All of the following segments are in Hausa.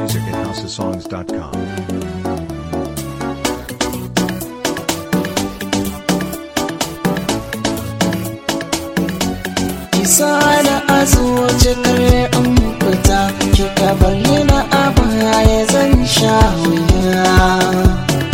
music at houseofsongs.com. Kisa da azuwace kare in fita kika bayyana a baya zan sha wuya.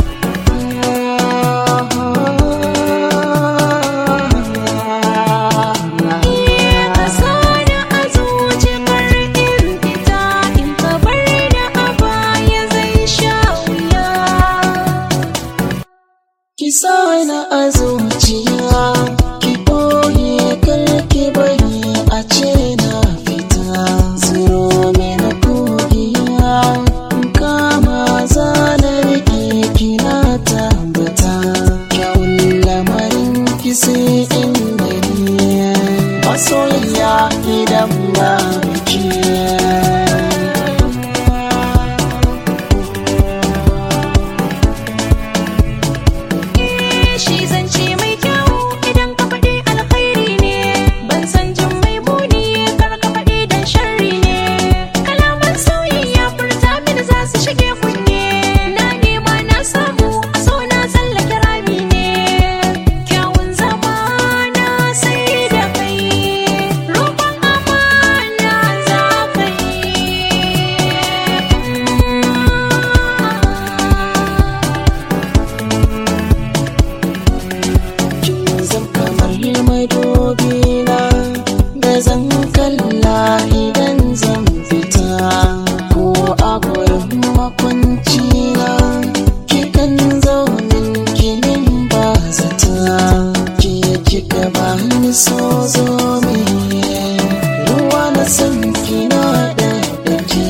Kisa na a zuciya ki ɓoye karki bari a ce na fita zuro mini kogiya kama zanar ki kina tambata kyawun lamarin ki sai in gani masoyiya idan ba biki Shi zance mai kyau idan ka faɗi alkhairi ne, ban san jin mai muni kar ka faɗi dan sharri ne. Kalaman soyayya furta mini za su shige kunne, na nema na samu a so na tsallake rami ne. Kyawun zama na sai da kai, roƙon amana za ka kin zam kamar madobi na da zan kalla idan zan fita ko a gurin makwanci na kikan zaunin kinin ba zata ke kika ba ni so zo me ruwa na san kina da dake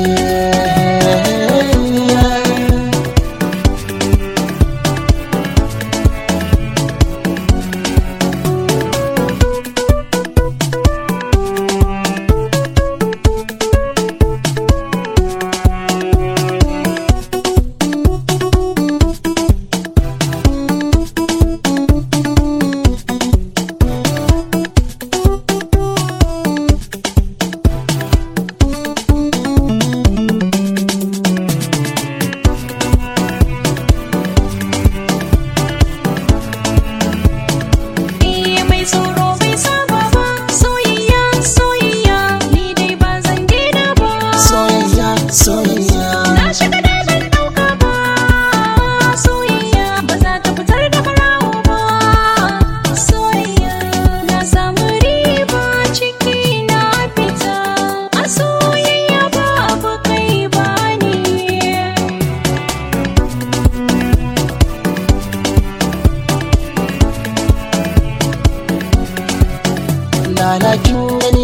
Iya mai tsoro bai saba ba soyayya soyayya ni dai ba zan daina ba soyayya soyayya na shiga da ban dauka ba soyayya ba za ta fitar da barawo ba soyayya na samu riba ciki na fita a soyayya babu kai ba ni lalakin